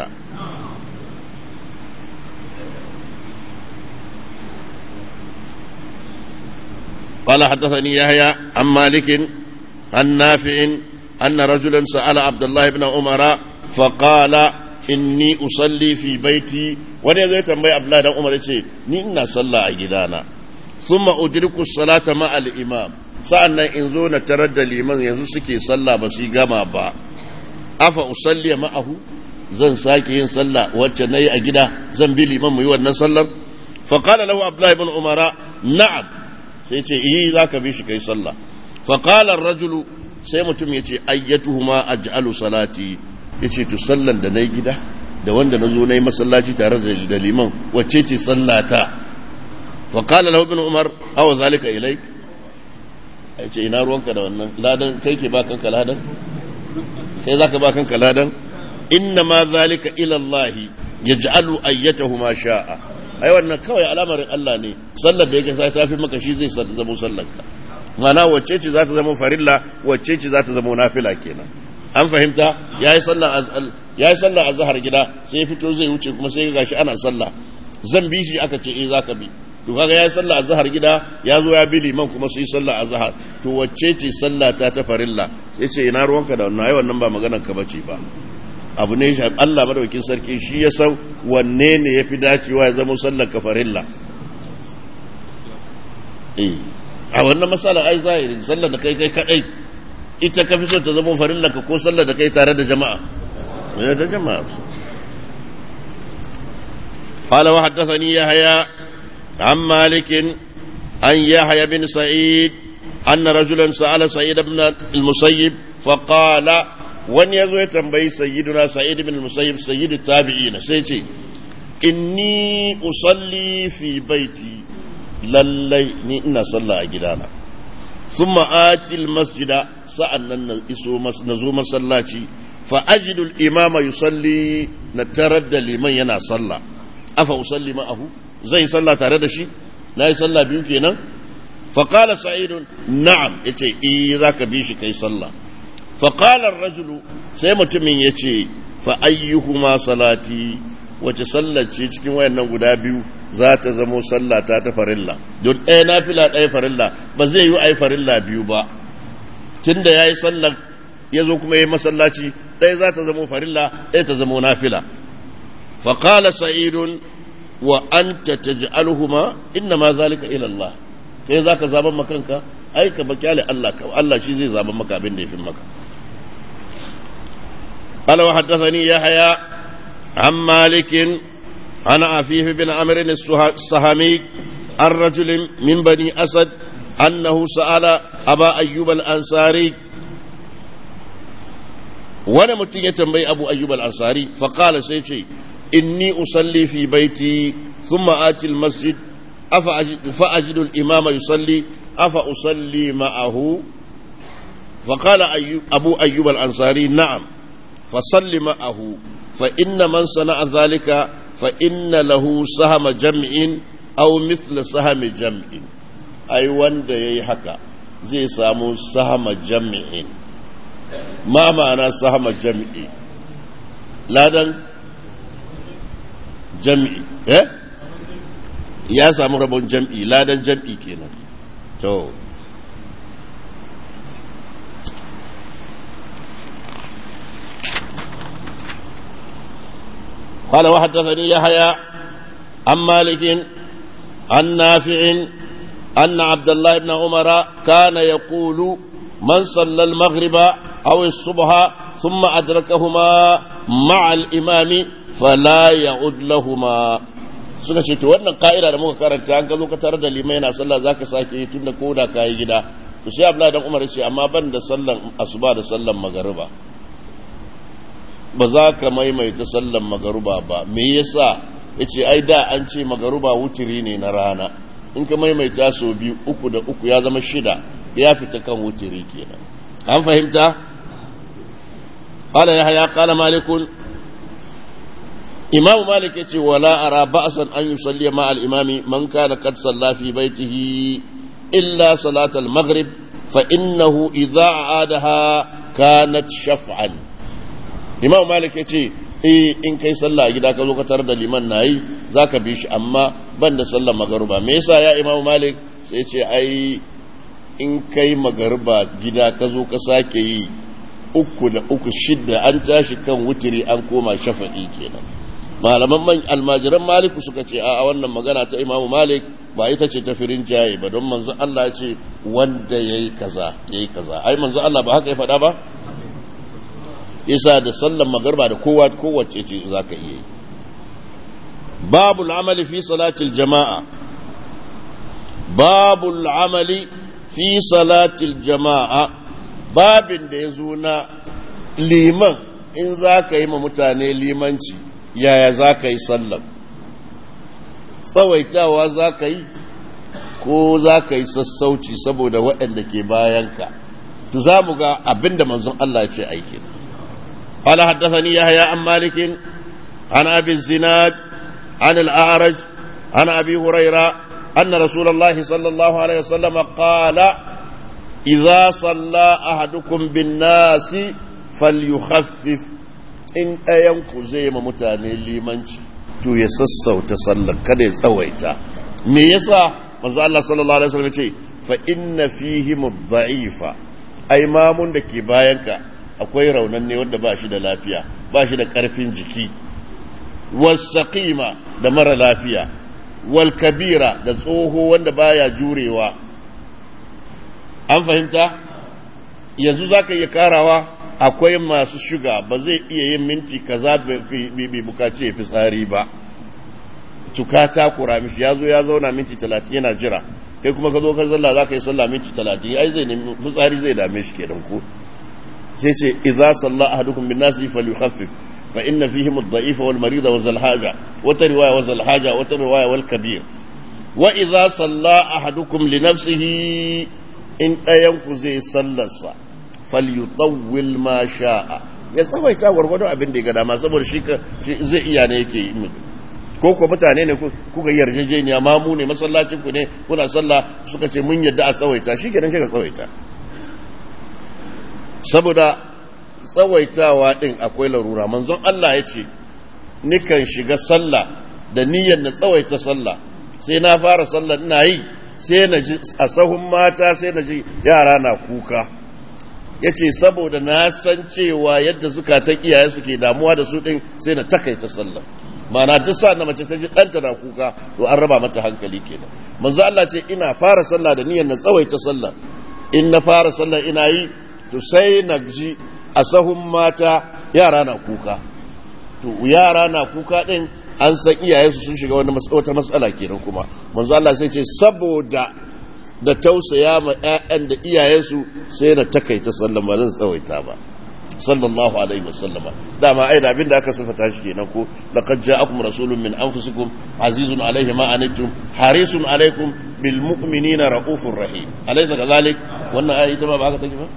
قال حدثني يحيى عن مالك عن نافع أن رجلا سأل عبد الله بن عمر فقال inni usalli fi baiti wani zai tambayi abdullahi dan umar ce ni ina sallah a gidana thumma udriku salata ma al imam sa'annan in zo na tarar da liman yanzu suke sallah ba su gama ba afa usalli ma'ahu zan sake yin sallah wacce nayi a gida zan bi liman mu yi wannan sallar fa qala lahu abdullahi ibn umara na'am sai ce eh zaka bi shi kai sallah fa qala ar-rajulu sai mutum yace ayyatuhuma aj'alu salati ya ce to sallan da na yi gida da wanda na zo na yi masallaci tare da liman wacce ce sallata wa kala lahu bin umar awa zalika ilai a ce ina ruwanka da wannan ladan kai ke ba kanka ladan kai zaka ba kanka ladan inna ma zalika ila Allah yaj'alu ayyatahu ma sha'a ai wannan kawai al'amarin Allah ne sallar da yake sai tafi maka shi zai sa ta zama sallarka mana wacce ce za ta zama farilla wacce ce za ta zama nafila kenan an fahimta ya yi sallah a zahar gida sai fito zai wuce kuma sai gashi ana sallah zan bi shi aka ce eh za ka bi to kaga ya yi sallah a zahar gida ya zo ya bi liman kuma su yi sallah a zahar to wacce ce sallah ta ta farilla sai ce ina ruwanka da wannan ai wannan ba maganar ka bace ba abu ne shi Allah madaukakin sarki shi ya san wanne ne yafi dacewa ya zama sallar ka farilla eh a wannan masala ai zahiri sallar da kai kai kadai ita ka fi so ta zama farillaka ko sallar da kai tare da jama'a ne da jama'a قال وحدثني يحيى عن مالك عن يحيى بن سعيد أن رجلا سأل سعيد بن المسيب فقال وان يزوي تنبي سيدنا سعيد بن المسيب سيد التابعين سيتي إني أصلي في بيتي للي إن صلى أجدانا ثم آتي المسجد سألنا نزو مسلاتي فأجد الإمام يصلي نترد لمن ينا صلى أفا أصلي معه زي صلى ترد شي لا يصلى بيوكينا فقال سعيد نعم يتي إذا كبيش كي صلى فقال الرجل سيمت من يتي فأيهما صلاتي wace sallar ce cikin wayannan guda biyu za ta zamo sallah ta ta farilla don ɗaya na fila ɗaya farilla ba zai yi ai farilla biyu ba tun da ya yi sallar ya zo kuma ya yi masallaci ɗaya za ta zamo farilla ɗaya ta zamo nafila faƙala sa'idun wa an ta taj'aluhuma inna ma zalika ila Allah kai za ka zaben makanka ai ka bakyale Allah ka Allah shi zai zaben maka abin da ya fi maka قال وحدثني يحيى عن مالك عن عفيف بن عمرو السهمي عن رجل من بني أسد أنه سأل أبا أيوب الأنصاري وانا متين يتنبي أبو أيوب الأنصاري فقال سيشي إني أصلي في بيتي ثم آتي المسجد فأجد الإمام يصلي أفأصلي معه فقال أيوب أبو أيوب الأنصاري نعم فصل معه فإن من صنع ذلك فإن له سهم جمع أو مثل سهم جمع أي وند يحكى زي سامو سهم جمع ما معنى سهم جمع لا دن جمع eh ya samu rabon jam'i ladan jam'i kenan to قال وحدثني يحيى عن مالك عن نافع أن عبد الله بن عمر كان يقول من صلى المغرب أو الصبح ثم أدركهما مع الإمام فلا يعد لهما suka ce to wannan ka'ida da muka karanta an ka zo ka tarar da limai yana sallah zaka sake yi tunda koda ka yi gida to sai Abdullahi dan Umar ce amma ban da sallan asuba da sallan magariba ba za ka maimaita sallan magaruba ba me yasa yace ai da an ce magaruba wutiri ne na rana in ka maimaita so biyu uku da uku ya zama shida ya fita kan wutiri kenan an fahimta qala yahya qala malikun imamu malik yace wala ara ba'san an yusalli ma al-imami man kana qad salla fi baitihi illa salat al-maghrib fa innahu idha aadaha kanat shaf'an imamu malik yace eh in kai sallah a gida ka zo ka tarar da liman nayi zaka bi shi amma ban da sallar magruba me yasa ya imamu malik sai ce ai in kai magruba gida ka zo ka sake yi uku da uku shidda an tashi kan wutiri an koma shafa'i kenan malaman man almajiran maliku suka ce a wannan magana ta imamu malik ba ita ce ta firin jaye ba don manzon Allah ya ce wanda yayi kaza yayi kaza ai manzon Allah ba haka ya faɗa ba isa da sallan magarba da kowa kowace ce zaka iya yi babu amali fi salatil jama'a babu amali fi salatil jama'a babin da ya zo na liman in za ka yi ma mutane limanci yaya za ka yi sallam tsawaitawa za ka yi ko za ka yi sassauci saboda waɗanda ke bayanka tu za mu ga abinda manzon Allah ce aiki قال حدثني يحيى عن مالك عن ابي الزناد عن الاعرج عن ابي هريره ان رسول الله صلى الله عليه وسلم قال اذا صلى احدكم بالناس فليخفف in ɗayanku zai ma mutane limanci to ya sassauta sallar kada ya tsawaita me yasa manzo Allah sallallahu alaihi wasallam ce fa inna fihi mudha'ifa ai mamun da ke bayanka akwai raunanne wanda ba shi da lafiya ba shi da karfin jiki wasaqima da mara lafiya wal kabira da tsoho wanda baya jurewa an fahimta yanzu zaka iya karawa akwai masu shuga ba zai iya yin minti kaza bai bukaci ya fi tsari ba tuka ta kura mishi ya zo ya zauna minti talatin yana jira kai kuma ka zo ka zalla za ka yi sallah minti talatin ai zai nemi fitsari zai dame shi kenan ko sai ce idza salla ahadukum bin nasi falyukhaffif fa inna fihim ad-da'ifa wal marida wa zal haja wata riwaya wa zal haja wata riwaya wal kabir wa idza salla ahadukum li nafsihi in ɗayan ku zai sallarsa falyutawwil ma sha'a ya tsawaita gwargwadon abin da ya ga dama saboda shi zai iya ne yake yi ko ko mutane ne kuka yarjejeniya ma mu ne masallacin ku ne kuna sallah suka ce mun yadda a tsawaita shi kenan shi ka tsawaita saboda tsawaitawa din akwai larura manzon Allah ya ce nikan shiga sallah da niyyar na tsawaita sallah sai na fara sallah ina yi sai na ji a sahun mata sai na ji yara na kuka ya ce saboda na san cewa yadda zukatan iyaye suke damuwa da su ɗin sai na takaita sallah mana duk sa na mace ta ji ɗanta na kuka to an raba mata hankali kenan manzo Allah ce ina fara sallah da niyyar na tsawaita sallah in na fara sallah ina yi to sai na ji a sahun mata yara na kuka to yara na kuka ɗin an san iyayensu sun shiga wani wata matsala kenan kuma manzo Allah sai ce saboda da tausaya ma 'ya'yan da iyayensu sai na takaita sallan ba zan tsawaita ba sallallahu alaihi wasallam dama ai da abinda aka sifata shi kenan ko laqad ja'akum rasulun min anfusikum azizun alaihi ma anittum harisun alaikum bil mu'minina raufur rahim alaysa kadhalik wannan ayi ita ba ba haka take ba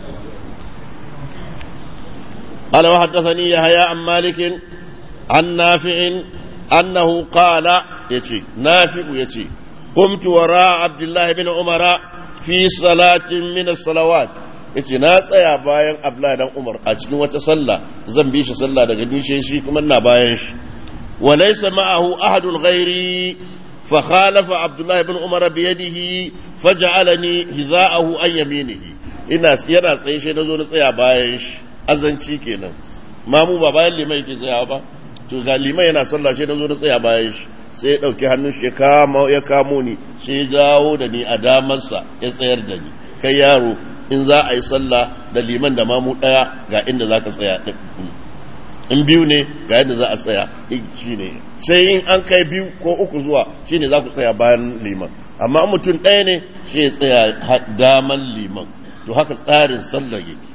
قال وحدثني يحيى عن مالك عن نافع أنه قال يتي نافع يتي قمت وراء عبد الله بن عمر في صلاة من الصلوات yace na tsaya bayan Abdullahi dan Umar a cikin wata sallah zan bi shi sallah daga nishe shi kuma na bayan shi wa laysa ma'ahu ahadun ghairi fa khalafa Abdullahi ibn Umar bi yadihi faj'alani hiza'ahu an yaminihi ina yana tsaye shi nazo na tsaya bayan shi azanci kenan mamu ba bayan liman yake tsaya ba to ga liman yana sallah shi nazo na tsaya bayan shi sai ya dauki hannun shi ya kamo ya kamo ni sai ya dawo da ni a damarsa ya tsayar da ni kai yaro in za a yi sallah da liman da mamu daya ga inda za ka tsaya in biyu ne ga yadda za a tsaya shi ne sai in an kai biyu ko uku zuwa shi ne za ku tsaya bayan liman amma mutum ɗaya ne shi ya tsaya daman liman to haka tsarin sallar yake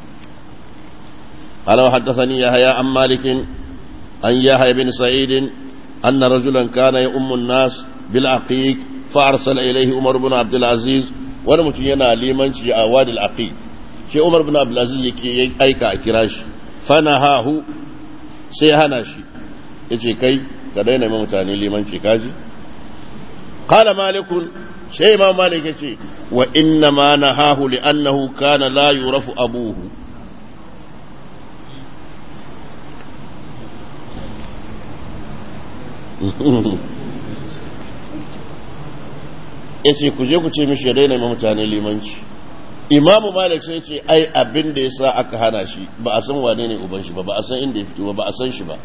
قال وحدثني يحيى عن مالك عن يحيى بن سعيد أن رجلا كان يؤم الناس بالعقيق فأرسل إليه عمر بن عبد العزيز ولم ينا لمن شيء أواد العقيق شيء عمر بن عبد العزيز يكي أيكا أكراش فنهاه سيهنا شي yace kai ka daina mai mutane limanci kaji qala malikun sai ma malik yace wa inna ma nahahu li annahu kana la yurafu abuhu ya ce ku je ku ce mishi ya daina mutane limanci imamu malik sai ce ai abin da ya sa aka hana shi ba a san wane ne uban shi ba ba a san inda ya fito ba ba a san shi ba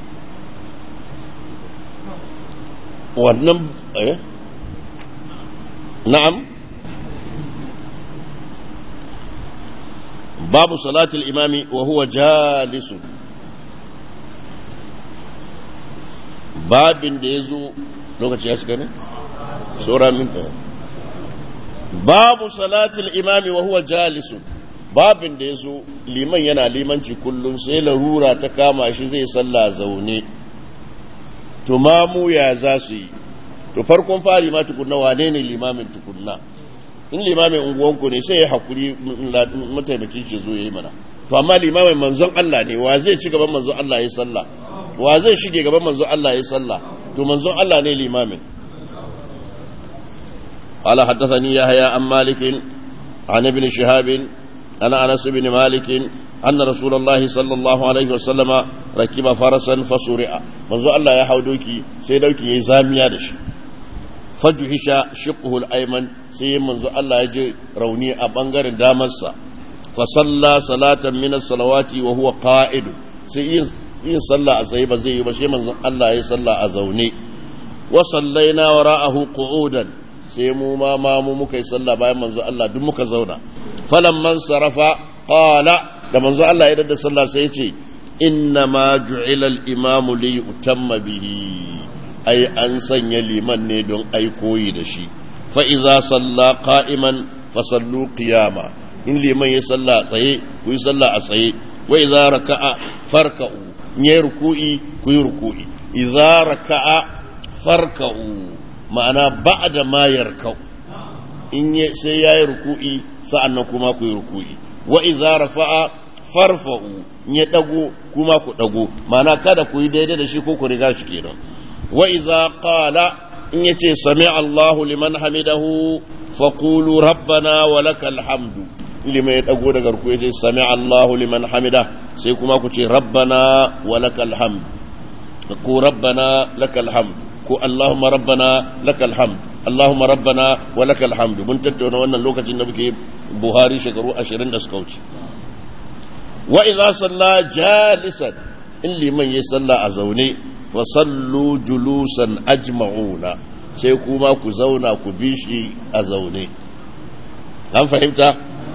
wannan eh na'am babu salatul imami wa huwa jalisun babin da ya zo lokaci ya shiga ne? saura minta babu salatul imami wa huwa jalisun babin da ya zo liman yana limanci kullum sai larura ta kama shi zai salla zaune to mamu ya za su yi to farkon fari ma tukunna wane ne limamin tukunna in limamin unguwanku ne sai ya hakuri mataimakin shi zo ya yi mana to amma limamin manzon Allah ne wa zai ci gaban manzon Allah ya sallah wa zai shige gaban manzon Allah ya sallah to manzon Allah ne limamin قال حدثني يحيى عن مالك عن ابن شهاب عن انس بن مالك ان رسول الله صلى الله عليه وسلم ركب فرسا فسرع منذ الله يا حودوكي سي دوكي يي زاميا دشي فجهش شقه الايمن سي منذ الله يجي روني a bangaren damarsa فصلى صلاه من الصلوات وهو قائد sai yin sallah a tsaye ba zai yi ba sai manzon Allah ya sallah a zaune wa sallaina wara'ahu qu'udan sai mu ma ma mu muka yi sallah bayan manzon Allah duk muka zauna falamman sarafa qala da manzon Allah ya dada sallah sai ya ce inna ma ju'ila al-imamu li yutamma bihi ai an sanya liman ne don ai koyi da shi fa idza salla qa'iman fa sallu qiyama in liman ya salla tsaye ku yi salla a tsaye wa idza raka'a farka'u ne ruku'i ku yi ruku'i idza raka'a farka'u ma'ana ba'da ma yarka'u in sai yayi ruku'i sa'annan kuma ku yi ruku'i wa idza rafa'a farfa'u in ya dago kuma ku dago ma'ana kada ku yi daidai da shi ko ku riga shi kenan wa idza qala in yace sami Allahu liman hamidahu faqulu rabbana wa lakal hamdu liman ya dago daga ruku yace sami Allahu liman hamida sai kuma ku ce rabbana wa lakal hamd ku rabbana lakal hamd ko Allahumma rabbana lakal hamd Allahumma rabbana wa lakal hamd mun tattauna wannan lokacin da muke Buhari shekaru 20 da suka wuce wa idza salla jalisan in liman ya salla a zaune fa sallu julusan ajma'una sai kuma ku zauna ku bi shi a zaune an fahimta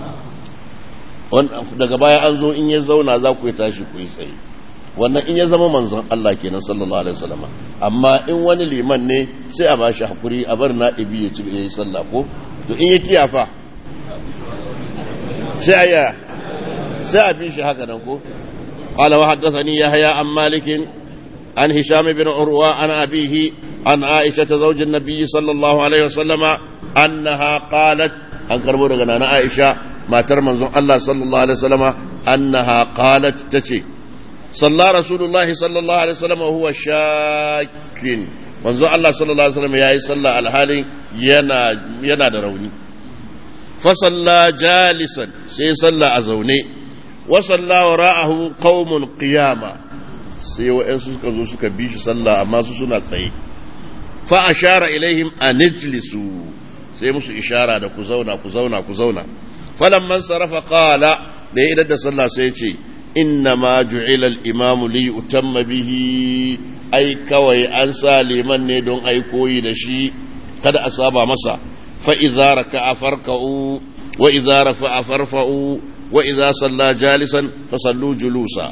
daga baya an zo in ya zauna za ku yi tashi ku yi tsaye wannan in ya zama manzon Allah kenan sallallahu alaihi wasallam amma in wani liman ne sai a bashi hakuri a bar na'ibi ya ci ya yi sallah ko to in ya kiyafa sai aya sai a bi shi haka nan ko قال وحدثني يحيى عن مالك عن هشام بن عروة عن أبيه عن عائشة زوج النبي صلى الله عليه وسلم أنها قالت أن كربو عن عائشة ما ترمز الله صلى الله عليه وسلم أنها قالت تشي صلى رسول الله صلى الله عليه وسلم وهو شاك manzo Allah sallallahu alaihi wasallam yayi sallah alhalin yana yana da rauni fa salla jalisan sai salla a zaune wa salla wara'ahu qaumun qiyama sai wa'ansu suka zo suka bi shi sallah amma su suna tsaye fa ashara ilaihim an ijlisu sai musu ishara da ku zauna ku zauna ku zauna falamman sarafa qala da ya da sallah sai ya ce inna ma ju'ila al-imamu li utamma bihi ai kawai an sa liman ne don ai koyi da shi kada a saba masa fa idza raka'a farka'u wa idza rafa'a farfa'u wa idza salla jalisan fasallu julusa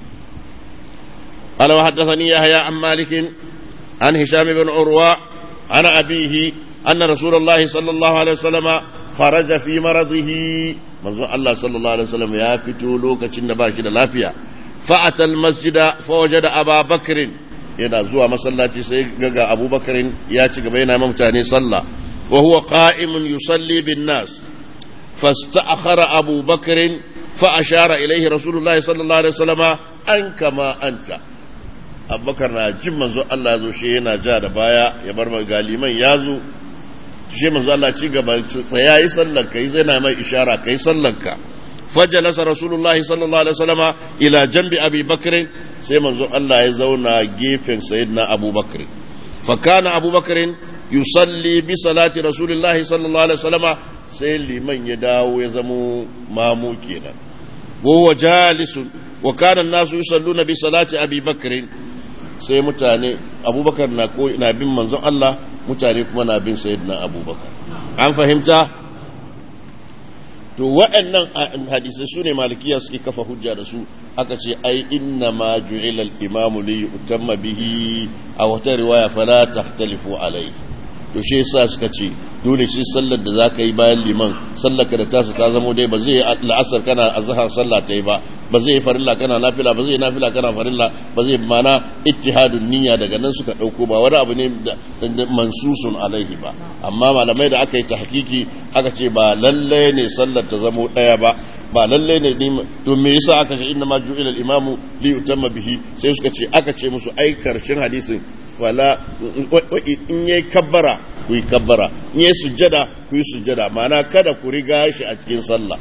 قال وحدثني يحيى عن مالك عن هشام بن عروة عن أبيه أن رسول الله صلى الله عليه وسلم خرج في مرضه منظور الله صلى الله عليه وسلم يا فتو لوكا باشد لافيا فأتى المسجد فوجد أبا بكر yana zuwa masallaci sai gaga abubakarin ya ci gaba yana mutane sallah wa huwa qa'imun yusalli bin nas fasta'akhara abubakarin fa ashara ilaihi rasulullahi sallallahu alaihi wasallama an kama anta abubakar na jin manzo Allah ya zo shi yana ja da baya ya bar galiman ya zo shi manzo Allah ci gaba tsaya yi sallar ka yi zai na mai ishara ka yi sallar ka فجلس رسول الله صلى الله عليه وسلم إلى جنب أبي بكر سيما الله يزونا جيفن سيدنا أبو بكر فكان أبو بكر يصلي بصلاة رسول الله صلى الله عليه وسلم سيلي من يداو يزمو مامو كينا وهو جالس وكان الناس يصلون بصلاة أبي بكر sai mutane abubakar na bin manzon Allah mutane kuma na bin sayyidina abubakar an fahimta to waɗannan hadisai su ne malikiya suke kafa hujja da su aka ce ai inna ma ju'ila al-imam li yutamma bihi a wata riwaya fala tahtalifu alai to shi yasa suka ce dole shi sallar da zaka yi bayan liman sallar ka da tasu ta zamo dai ba zai yi la'asar kana azhar sallah ta yi ba ba zai yi farilla kana nafila ba zai yi nafila kana farilla ba zai mana ittihadun niyya daga nan suka dauko ba wani abu ne da mansusun alaihi ba amma malamai da aka yi tahqiqi aka ce ba lalle ne sallar ta zamo daya ba ba lalle ne ni to me yasa aka ce inna ma ju'ila al-imamu li yutamma bihi sai suka ce aka ce musu ai karshen hadisin fala in yayi kabbara ku yi kabbara in yayi sujjada ku yi sujjada ma'ana kada ku riga shi a cikin sallah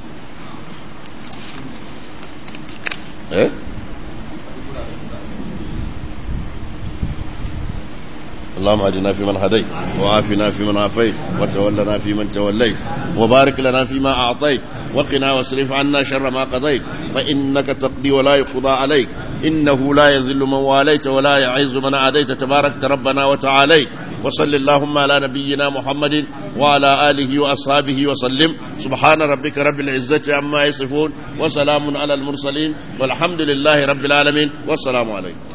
eh اللهم اهدنا فيمن هديت وعافنا فيمن عافيت وتولنا فيمن توليت وبارك لنا فيما اعطيت وقنا واصرف عنا شر ما قضيت فانك تقضي ولا يقضى عليك انه لا يذل من واليت ولا يعز من عاديت تبارك ربنا وتعاليت وصل اللهم على نبينا محمد وعلى اله واصحابه وسلم سبحان ربك رب العزه عما يصفون وسلام على المرسلين والحمد لله رب العالمين والسلام عليكم